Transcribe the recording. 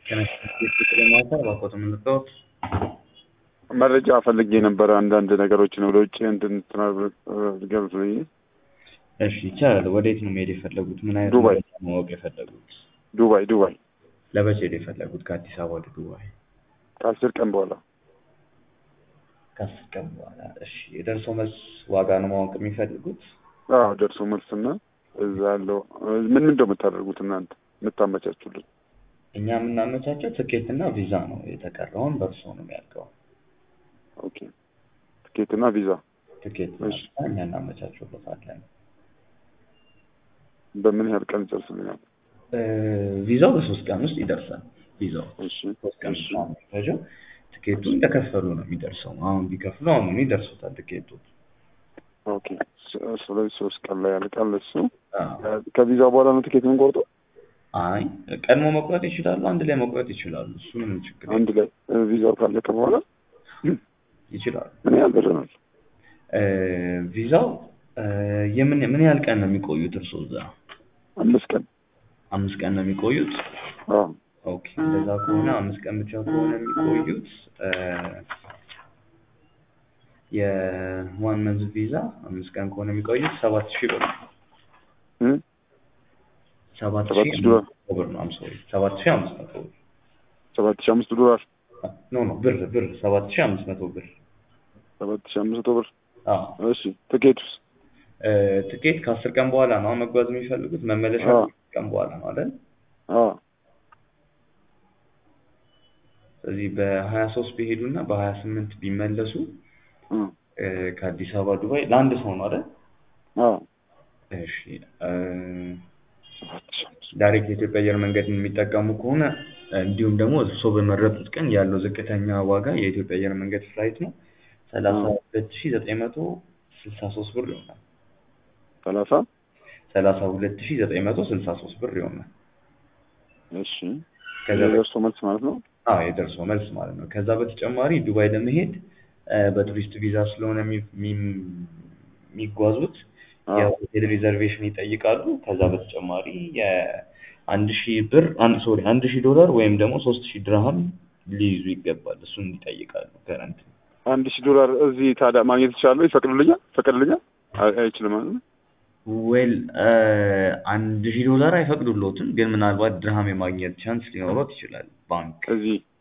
መረጃ ፈልጌ ነበረ አንዳንድ ነገሮችን ወደ ውጭ እንድንትናገልጽ ብዬ። እሺ ይቻላል። ወዴት ነው መሄድ የፈለጉት? ምን አይነት ዱባይ። መረጃ ማወቅ የፈለጉት? ዱባይ ዱባይ ለመቼ ሄድ የፈለጉት? ከአዲስ አበባ ወደ ዱባይ ከአስር ቀን በኋላ ከአስር ቀን በኋላ። እሺ የደርሶ መልስ ዋጋ ነው ማወቅ የሚፈልጉት? አዎ ደርሶ መልስና እዛ ያለው ምን ምን የምታደርጉት እናንተ የምታመቻቹልን? እኛ የምናመቻቸው ትኬት እና ቪዛ ነው። የተቀረውን በእርሶ ነው የሚያልቀው። ኦኬ ትኬትና ቪዛ ትኬት እሺ። እና እኛ እናመቻቸውበታለን። በምን ያህል ቀን ይጨርስልኛል? እ፣ ቪዛው በሶስት ቀን ውስጥ ይደርሳል። ቪዛው እሺ ሶስት ቀን እሺ ነው የሚፈጀው። ትኬቱ እንደከፈሉ ነው የሚደርሰው። አሁን ቢከፍሉ አሁን ይደርሱታል ትኬቱ። ኦኬ ስ- ስለዚህ ሶስት ቀን ላይ ያልቃል እሱ። አዎ። ከቪዛ በኋላ ነው ትኬት የምንቆርጠው? አይ ቀድሞ መቁረጥ ይችላሉ፣ አንድ ላይ መቁረጥ ይችላሉ። እሱ ምንም ችግር የለም። አንድ ላይ እ፣ ቪዛው ካለቀ በኋላ ይችላሉ። ምን ያህል ብር ነው? እ፣ ቪዛው እ፣ የምን ምን ያህል ቀን ነው የሚቆዩት እርሶ እዛ? አምስት ቀን አምስት ቀን ነው የሚቆዩት። አዎ ኦኬ እንደዛ ከሆነ አምስት ቀን ብቻ ከሆነ የሚቆዩት እ፣ የዋን መንዝ ቪዛ አምስት ቀን ከሆነ የሚቆዩት ሰባት ሺህ ብር ነው። እ? ሰባት ሰባት ሺህ ሺህ ዶላር አምስት መቶ ብር ነው። አም ሶሪ ሰባት ሺህ አምስት መቶ ብር ሰባት ሺህ አምስት ዶላር ኖ ኖ ብር ብር ሰባት ሺህ አምስት መቶ ብር። ሰባት ሺህ አምስት መቶ ብር አዎ እሺ ትኬቱስ? እ፣ ትኬት ከአስር ቀን በኋላ ነው መጓዝ የሚፈልጉት። መመለሻ አዎ። ከአስር ቀን በኋላ ነው አይደል? አዎ ስለዚህ በሀያ ሶስት ቢሄዱና በሀያ ስምንት ቢመለሱ እ፣ እ፣ ከአዲስ አበባ ዱባይ ለአንድ ሰው ነው አይደል? አዎ እሺ እ፣ ሰባት ሺህ አምስት ዳይሬክት የኢትዮጵያ አየር መንገድን የሚጠቀሙ ከሆነ እንዲሁም ደግሞ እርስዎ በመረጡት ቀን ያለው ዝቅተኛ ዋጋ የኢትዮጵያ አየር መንገድ ፍላይት ነው ሰላሳ ሁለት ሺ ዘጠኝ መቶ ስልሳ ሶስት ብር ይሆናል። ሰላሳ ሰላሳ ሁለት ሺ ዘጠኝ መቶ ስልሳ ሶስት ብር ይሆናል። እሺ ከዛ ደርሶ መልስ ማለት ነው። አዎ የደርሶ መልስ ማለት ነው። ከዛ በተጨማሪ ዱባይ ለመሄድ እ፣ በቱሪስት ቪዛ ስለሆነ የሚ- የሚ- የሚጓዙት አዎ የሆቴል ሪዘርቬሽን ይጠይቃሉ። ከዛ በተጨማሪ የአንድ ሺህ ብር አንድ ሶሪ አንድ ሺህ ዶላር ወይም ደግሞ ሶስት ሺህ ድርሃም ሊይዙ ይገባል። እሱን ይጠይቃሉ። ከረንት አንድ ሺህ ዶላር እዚህ ታዲያ ማግኘት ይችላለሁ? ይፈቅዱልኛል? ይፈቅድልኛል? አይ- አይችልም ማለት ነው። ዌል አንድ ሺህ ዶላር አይፈቅዱሎትም፣ ግን ምናልባት ድርሃም የማግኘት ቻንስ ሊኖሮት ይችላል። ባንክ እዚህ